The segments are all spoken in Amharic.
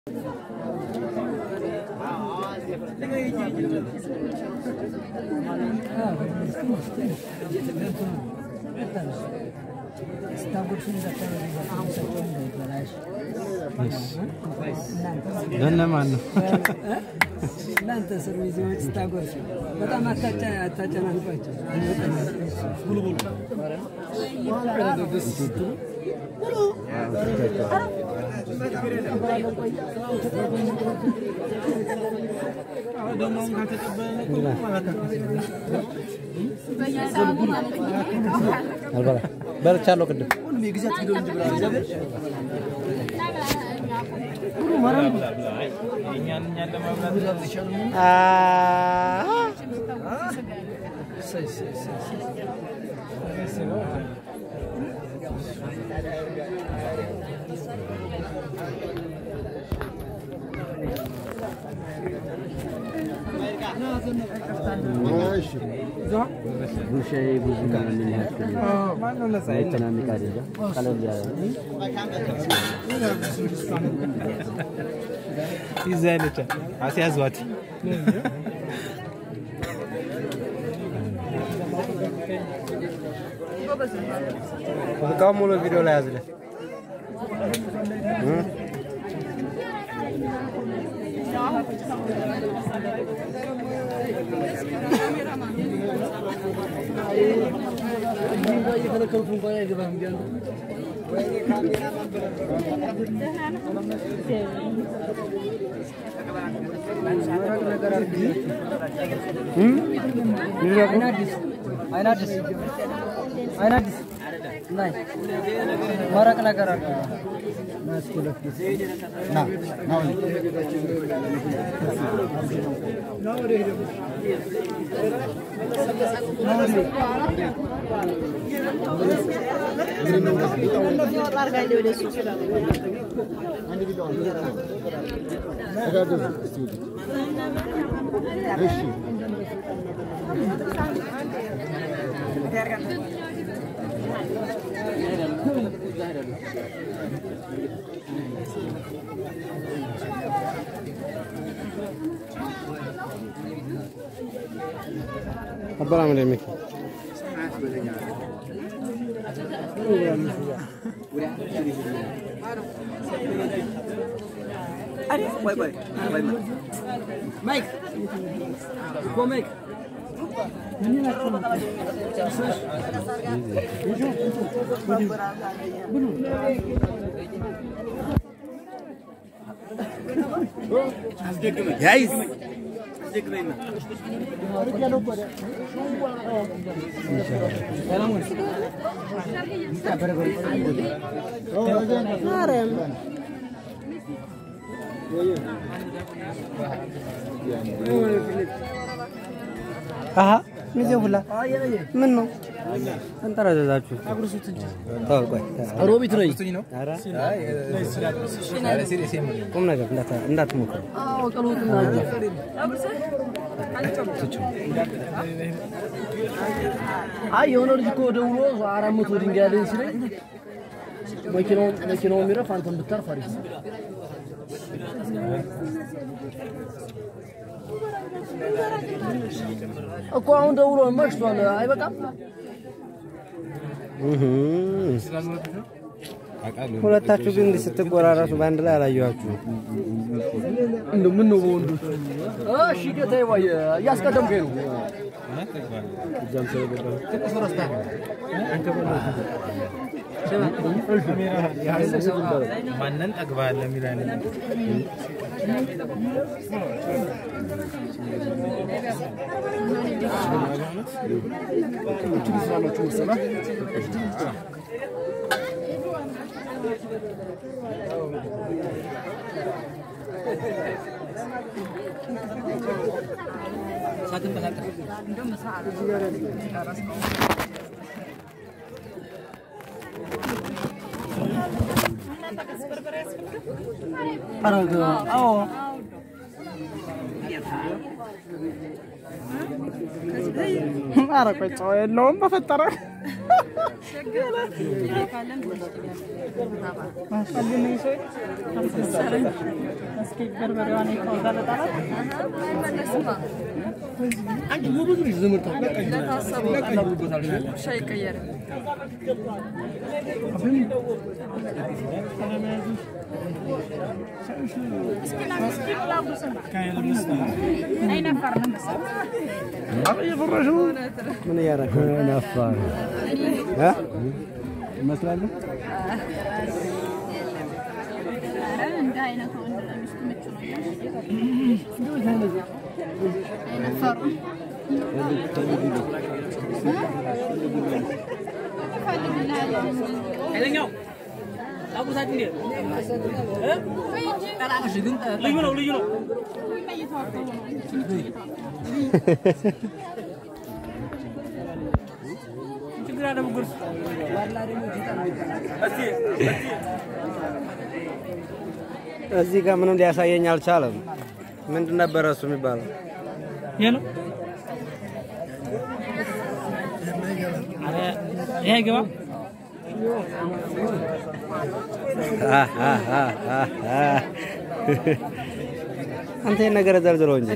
ለእነማን ነው? እናንተ ስር ሚዜዎች ስታጎርሱ በጣም አታጨናንቋቸው። አልበላ በልቻለሁ ቅድም ጉሻዬ ብዙ ምናምን ያክል የሚያጨናንቅ አይደለም። ቀለል ያለ ነው። ይዛለች አስያዟት። በጣም ሙሉ ቪዲዮ ላይ ያዝለ አይናድስ አይናድስ ናይ መረቅ ነገር አለ አበላ ምን የሚል ማይክ እኮ ማይክ ያይዝ አሀ ሚዜ ሁላ ምን ነው ተንጠረዘዛችሁ? ተው ቆይ ሮቢት ነኝ። ኧረ ቁም ነገር እንዳታ- እንዳትሞክሩ። አይ የሆነ ልጅ እኮ ደውሎ አራት መቶ ድንጋይ አለኝ ሲለኝ መኪናው መኪናው የሚረፍ አንተን ብታርፍ አሪፍ ነው። እኮ አሁን ደውሎ መሽቷል። አይበቃም እህ ሁለታችሁ ግን እንዲህ ስትቆራረሱ በአንድ ላይ አላየኋችሁም። እንደው ምን ነው በወንዶች? እሺ ጌታዬ፣ ወይ እያስቀደምከኝ ነው። ማንን ጠግባለህ የሚል አይነት አረገ አዎ ኧረ ቆይ ጨው የለውም በፈጠረ አንቺ ጎበዝ ነሽ ዘመርታ ምን እያደረክ ነው? ነፋር ይመስላል። እንደ አይነቱ ወንድ ለሚስቱ ምቹ ነው። አይነፈሩ ኃይለኛው አጉታችሁ እንዴ? ልዩ ነው ልዩ ነው። ችግር አለ ብጉርስ እዚህ ጋር ምንም ሊያሳየኝ አልቻለም። ምንድን ነበረ እሱ የሚባለው? ይሄ ነው። ኧረ ይሄ አይገባም። አንተ ይሄን ነገር ዘርዝረው እንጂ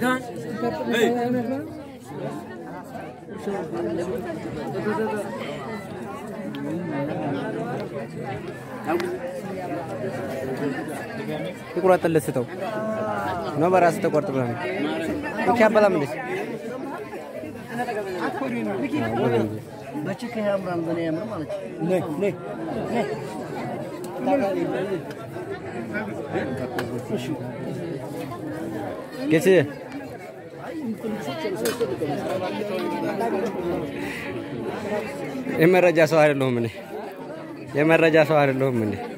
ይቁረጥልህ ስተው ነው በራስህ ተቆርጥ ብለህ ነው ልክ ያበላም እንዴ በችክ ያምራል በኔ ያምር ማለት ነው። ጌች የመረጃ ሰው አይደለሁም እኔ የመረጃ ሰው አይደለሁም እኔ